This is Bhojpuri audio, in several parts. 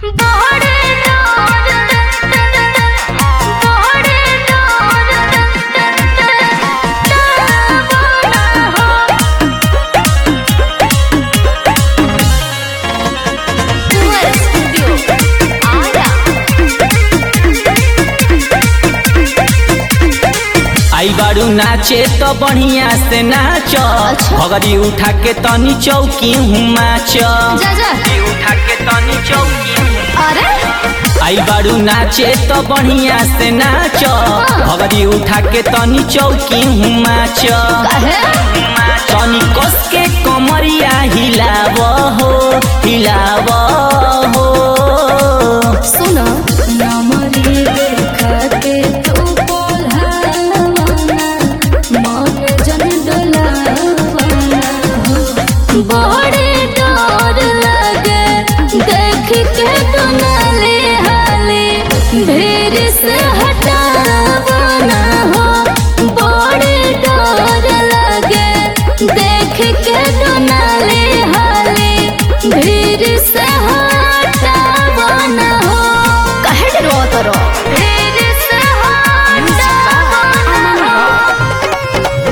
आई बारू नाचे तो बढ़िया से नाच भगरी उठा के तनी चौकी हूँ माच जा जा उठा के तनी चौकी अरे आई बारू नाचे तो बढ़िया से नाच भगरी उठा के तनी चौकी हूँ माच काहे तनी कस के कमरिया हिलाव हो हिलाव हो सुनो नमरी देखा के तू बोलहावाना मन जन डोलावाना हो बड़े डर लगे देख के तू नाले हाले भीड़ से हटावाना हो बड़े डर लगे देख के तू नाले हाले भीड़ से हटावाना हो काहे डरो तरो भीड़ से हटावाना हो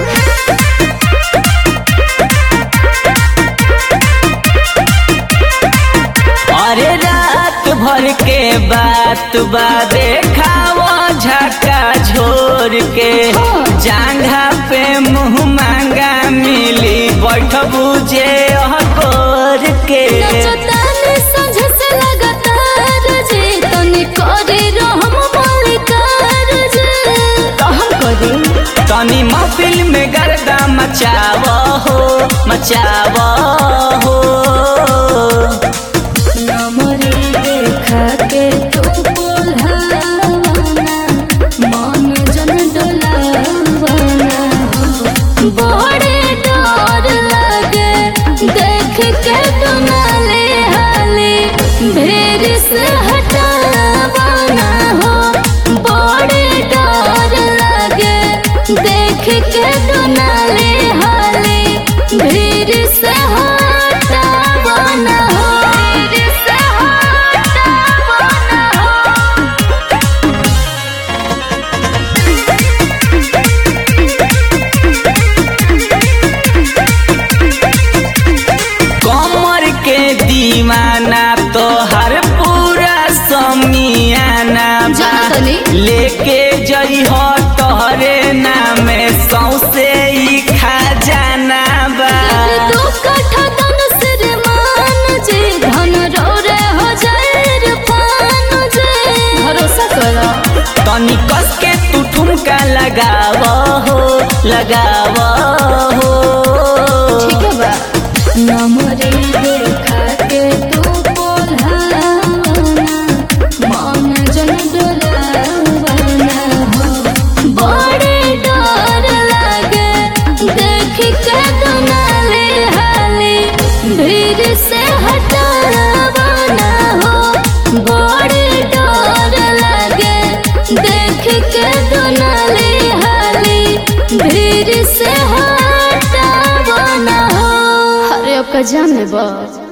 अरे रात भर के बात बा देखाव झका झोर के जांघा पे मुंह मांगा मिली बैठ बुझे अहकोर के नचतानी संझ से लगातार जे तनी करे रहम मालिकार जे रहम करे तनी महफिल में गर्दा मचाव हो मचाव हो नमरे देखा के तू बोलहावाना मन जन डोलावाना हो बड़े डर लगे देख के तू नाले हाले भीड़ से हटावाना हो बड़े डर लगे देख के तू नाले हाले भीड़ से हटावाना हो भीड़ से हटावाना हो कमर के दीवाना तो हर पूरा समियाना बा। जानतनी। लेके जई हो तोहरे नामे सौसे ही खजाना बा दू कट्ठा धन सिर मान जे धन रौरे हो जाए रे पान जे भरोसा करो तनी कस के तू ठुमका लगाव हो लगाव हो ठीक है बा नमरे देखा के तू बोलहावाना मन जन डोलावाना हो बड़े डर लागे देख के तू नाले हाले भीड़ से हटावाना हो बड़े डर लागे देख के तू नाले हाले भीड़ से हटावाना हो अरे आपका जान ले बा